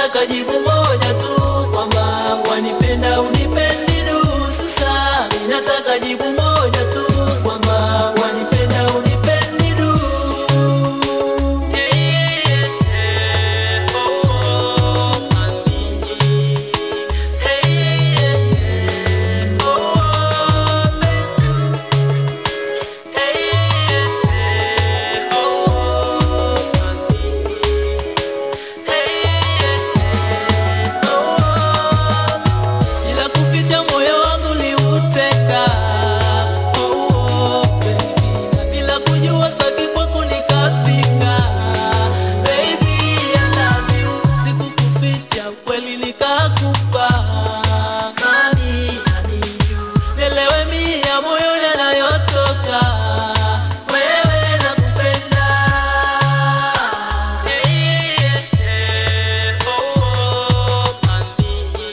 nataka jibu moja tu kwamba wanipenda unipendi du. Sasa mi nataka jibu moja tu kwamba wanipenda unipendi du. Yeah, yeah, yeah. Oh, mami. Hey, yeah, yeah. Oh, baby. Hey, yeah, yeah. Oh, mami. Bila kuficha moyo wangu liuteka, oh, baby. Na bila kujua sitaki kwako nikafika, baby, I love you. Sikukuficha kweli nikakufa, mami, I need you. Nielewe mia moyoni yanayotoka, wewe nakupenda. Yeah, yeah, yeah. Oh, mami.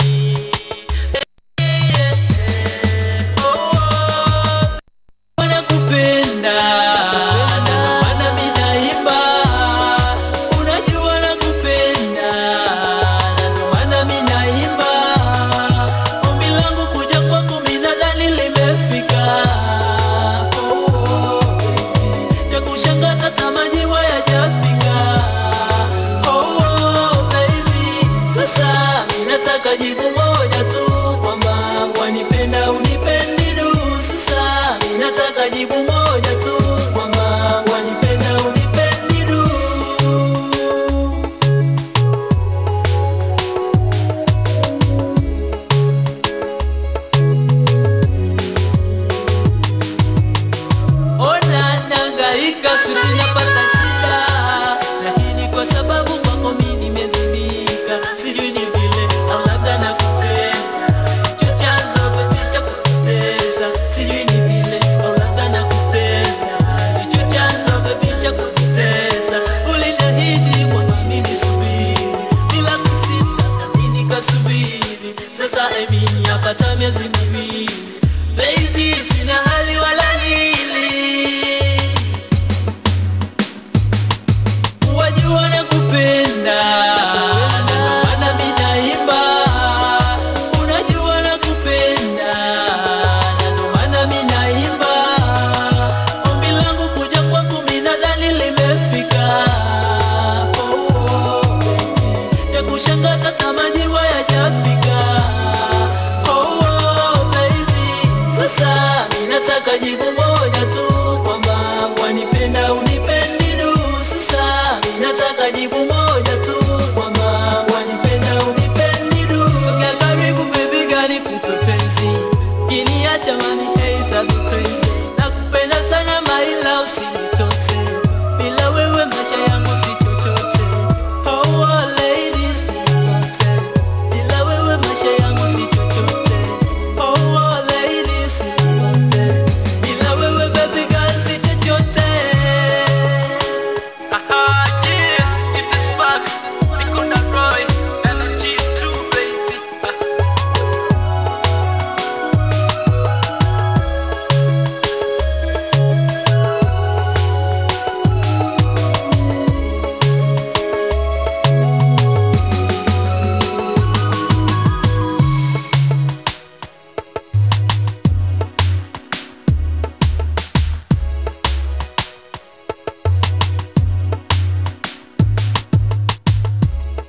Nakupenda na ndo maana mi naimba, unajua nakupenda na ndo maana mi naimba. Ombi langu kuja kwako mi nadhani limefika. Oh, baby. Cha kushangaza hata majibu hayajafika. Oh, baby. Sasa mi nataka jibu moja tu kwamba wanipenda unipendi du. Sasa mi nataka jibu moja tu kwamba wanipenda unipendi du. Ona nangaika sijapata shida, lakini kwa sababu kwako mimi nimezimika, sijui ni vile au labda nakupenda, ndicho chanzo baby cha kunitesa, sijui ni vile au labda nakupenda, ndicho chanzo baby cha kunitesa. Uliniahidi kwamba mimi nisubiri, bila kusita nami nikasubiri, sasa Emini yapata miezi miwili, baby sina hali wala nili wajua nakupenda na ndo maana mi naimba, unajua nakupenda na ndo maana mi naimba. Ombi langu kuja kwangu mi nadhani limefika. Oh, baby. Cha kushangaza hata majibu hayajafika. Oh, baby. Sasa mi nataka jibu